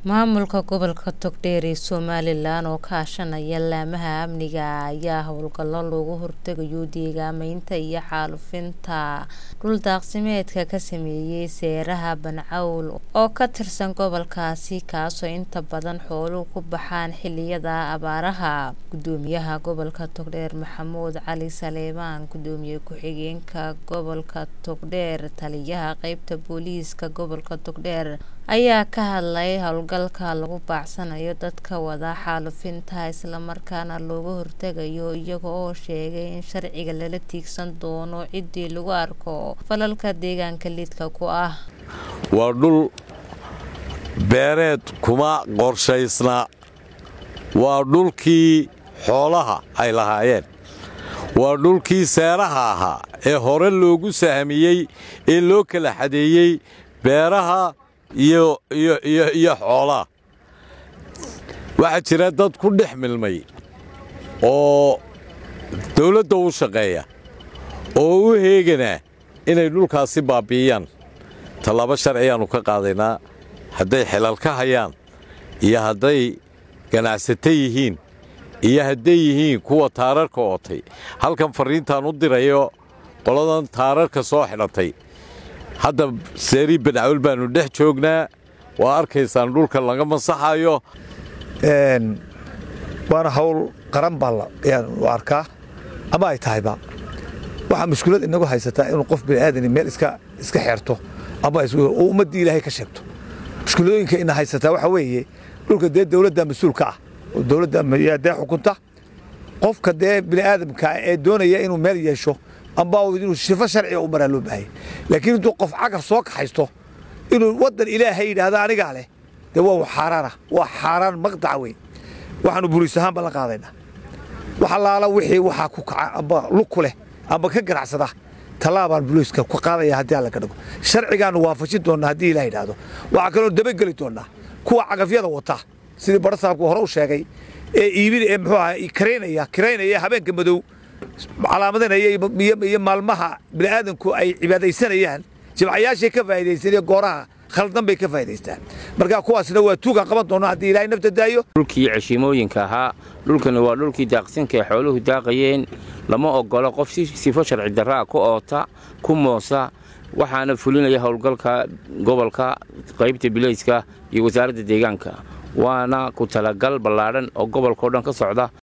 maamulka gobolka togdheer ee somalilan oo kaashanaya laamaha amniga ayaa howlgallo loogu hortegayo deegaameynta iyo xaalufinta dhuldaaqsimeedka ka sameeyey seeraha bancawl oo ka tirsan gobolkaasi kaasoo inta badan xooluhu ku baxaan xiliyada abaaraha gudoomiyaha gobolka togdheer maxamuud cali saleebaan gudoomiye ku-xigeenka gobolka togdheer taliyaha qeybta booliiska gobolka togdheer ayaa ka hadlay howlgalka lagu baacsanayo dadka wada xaalufinta islamarkaana looga hortegayo iyaga oo sheegay in sharciga lala tiigsan doono ciddii lagu arko falalka deegaanka lidka ku ah waa dhul beereed kuma qorshaysna waa dhulkii xoolaha ay lahaayeen waa dhulkii seeraha ahaa ee hore loogu sahmiyey ee loo kala xadeeyey beeraha iyo xoolaha waxaa jira dad ku dhex milmay oo dawladda u shaqeeya oo u heeganaa inay dhulkaasi baabbi'iyaan tallaabo sharciyaannu ka qaadaynaa hadday xelal ka hayaan iyo hadday ganacsato yihiin iyo hadday yihiin kuwa taararka ootay halkan farriintaan u dirayo qoladan taararka soo xidhatay hadda seerii bancawl baannu dhex joognaa waa arkaysaan dhulka laga masaxayo waana hawl qaran baa u arkaa ama ay tahayba waxaa mushkilad inagu haysataa inuu qof bini'aadani meel iska xeerto ama ummaddii ilaahay ka sheegto mushkiladooyinka ina haysataa waxaa weeye dhulka dee dawladda mas-uulka ah oo dawladda dee xukunta qofka dee bini'aadamka ee doonaya inuu meel yeesho amba inuu shifo sharciga u maraa loo baahaya laakiin intuu qof cagar soo kaxaysto inuu waddan ilaahay yidhaahdo anigaa leh dee waa xaaraana waa xaaraan maqdaca weyn waxaanu buliis ahaan baan la qaadaynaa wax allaala wixii waxaa ku kaca amba lug ku leh amba ka ganacsada tallaabaan buliiska ku qaadaya haddii alla ka dhigo sharcigaannu waafajin doonnaa haddii ilaah yidhaahdo waxaa kaloo dabageli doonnaa kuwa cagafyada wata sidii barasaabku hore u sheegay ee iibin ee muxuu aha karaynaya kiraynaya habeenka madow calaamadanaya iyo maalmaha bini'aadanku ay cibaadaysanayaan jimcayaashay ka faa'iidaysan iyo gooraha khaldan bay ka faa'idaystaan marka kuwaasna waa tuugaan qaban doona haddii ilaahay nafta daayo dhulkii ceshiimooyinka ahaa dhulkani waa dhulkii daaqsinka ee xooluhu daaqayeen lama ogolo qof si sifo sharci darraa ku oota ku moosa waxaana fulinaya howlgalka gobolka qaybta bilayska iyo wasaaradda deegaanka waana ku talagal ballaadhan oo gobolkao dhan ka socda